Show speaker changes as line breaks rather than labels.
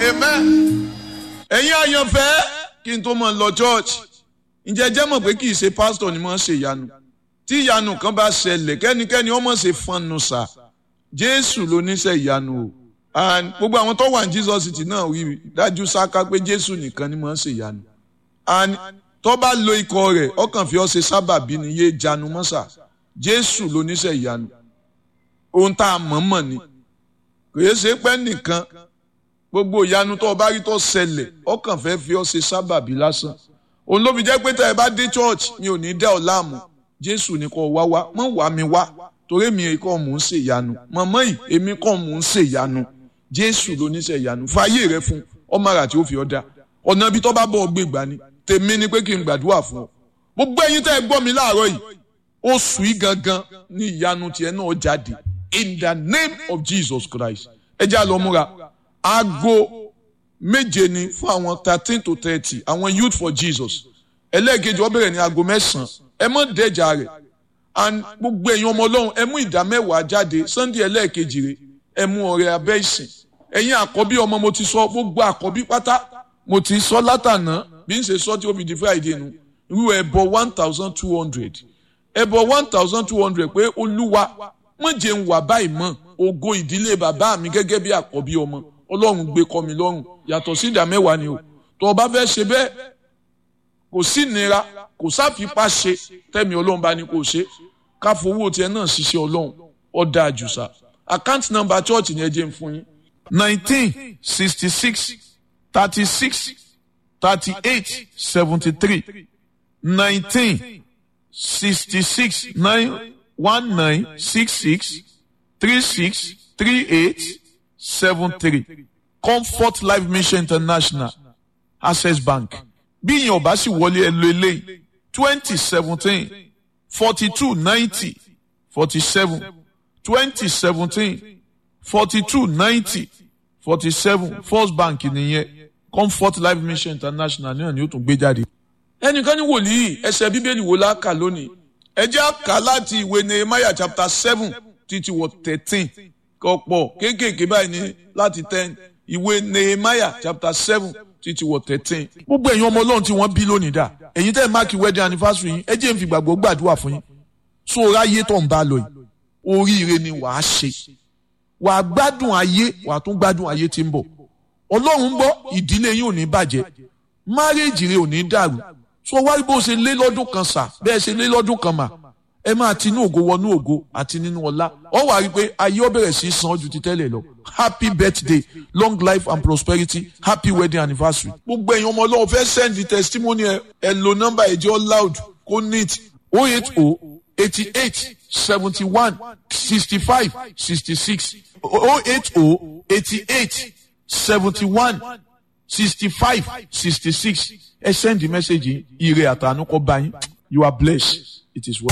amen. ẹ̀yin àyànfẹ́ kí n tó mọ̀ lọ church ǹjẹ́ jẹ́ mọ̀ pé kì í ṣe pásítọ̀ ni wọ́n ṣe ìyanu tí ìyanu kan bá ṣẹlẹ̀ kẹ́nikẹ́ni ọmọ ṣe fọnù sà jésù ló níṣẹ́ ìyanu o and gbogbo àwọn tó wà ní jesus city náà wí dájú sáká pé jésù nìkan ni wọ́n ṣe ìyanu and tó bá lo ikọ̀ rẹ̀ ọkàn fi ọ́ ṣe sábàbí ni yé janu mọ́sà jésù ló níṣẹ́ ìyanu ohun tá a mọ̀ mọ̀ ni kìí ṣe pé nìkan gbogbo ìyanu tó o bá rí tó ṣẹlẹ̀ ọkàn fẹ́ fi ọ́ ṣe sábàbí lásán òun ló fi jẹ́ pé tẹ́ ẹ bá dé church mi ò ní dá ọ láàmú jésù ni kò wá wá mọ̀ wá mi wá torí mi kọ́ mò ń ṣe ìyanu mọ̀mọ́ yìí èmi kọ́ mò ń ṣe ìyanu jésù ló ní ṣe ìyanu fàyè rẹ fún ọmọ àrà tí ó fi ọ́ dá ọ̀nà ibi tó bá bọ̀ ọ́ gbé gbà ni tèmi ni pé kí n gbàdúrà fún ọ gbogbo ẹ̀yin tẹ́ ẹ gbọ́ mi láàárọ̀ yìí oṣù yìí gangan ní ìyanu tiẹ̀ náà jáde in the name of jesus christ ẹ já lọ múra aago méje ni fún àwọn thirteen to thirty àwọn youth for jesus ẹlẹ́ẹ̀kejì ó bẹ̀rẹ̀ ní aago mẹ́sàn-án ẹ mọ̀ dẹ́jà rẹ̀ and gbogbo ẹ̀yin ọmọ ọlọ́run ẹ mú ìdá mẹ́wàá jáde sunday ẹlẹ́ẹ̀kejì rẹ̀ ẹ mú ọrẹ abẹ́ ìsìn ẹ̀yin àkọ́bí ọmọ mo ti sọ gbogbo àkọ́bí pátá mo ti sọ látànà bí n ṣe sọ tí ó fi di friday nu irú ẹbọ one thousand two hundred ẹbọ one thousand two hundred pé olúwa mọ̀ jẹ́ ń wà báyìí mọ́ ògo ìdílé bàbá mi gẹ́gẹ́ bí àkọ́bí ọmọ ọlọ́run gbé kọ́ mi lọ́rùn yàtọ̀ sí ìdá mẹ́wàá ni o tó o bá fẹ́ ṣe bẹ́ẹ̀ kò sí nira kò sáfipá ṣe tẹ́mi ọlọ́run bá ní kò ṣe ká fowó tiẹ̀ náà ṣiṣẹ́ ọlọ́run ó dáa jù sá account number church ni ẹ jẹ́ ń fún yín. nineteen sixty six thirty six thirty eight seventy three nineteen sixty six nine one nine six six three six three eight seven three comfort life mission international access bank bí ìyẹn ọba sì wọlé ẹ lo eléyìí twenty seventeen forty two ninety forty seven twenty seventeen forty two ninety forty seven first bank nìyẹn comfort life mission international náà ni ó tún gbé jáde. ẹnìkan ní wòlíì ẹsẹ̀ bíbélì wo la kà lónìí ẹ jẹ́ àkà láti ìwé nehemiah chapter seven títí wọ thirteen kọ̀pọ̀ kéékèèké báyìí ní láti ten ìwé nehemiah chapter seven títí wọ thirteen. gbogbo ẹ̀yin ọmọ ọlọ́run tí wọ́n bí lónìí dà ẹ̀yin tẹ́ ẹ̀ máàkì wedding anniversary yín ẹ jẹ́ n fi gbàgbọ́ gbàdúrà fún yín so ráyé tó ń bá lọ yìí oríire ni wàá ṣe wàá gbádùn ayé wàá tún gbádùn ayé tí ń bọ̀ ọlọ́run ń bọ̀ ìdílé yín ò ní bàjẹ́ márèèjì rẹ ò ní dàrú so wá bó ṣe lé lọ́dún kan sà bẹ́ẹ̀ ṣe lé lọ́dún kan mà ẹ máa ti inú ògo wọnú ògo àti nínú ọlá ọ wà rí i pé ayé ó bẹ̀rẹ̀ sí í san ju ti tẹ́lẹ̀ lọ happy birthday long life and prosperity happy wedding anniversary. gbogbo ẹ̀yin ọmọ ọlọ́run fẹ́ send the testimony ẹ ẹ lo nọ́mbà ẹ̀jẹ̀ loud kó neat oh eight oh eighty eight seventy one sixty five sixty six oh eight oh eighty eight seventy one sixty five sixty six ẹ send the message yìí ire àtànú kọ bá yín you are blessed it is well.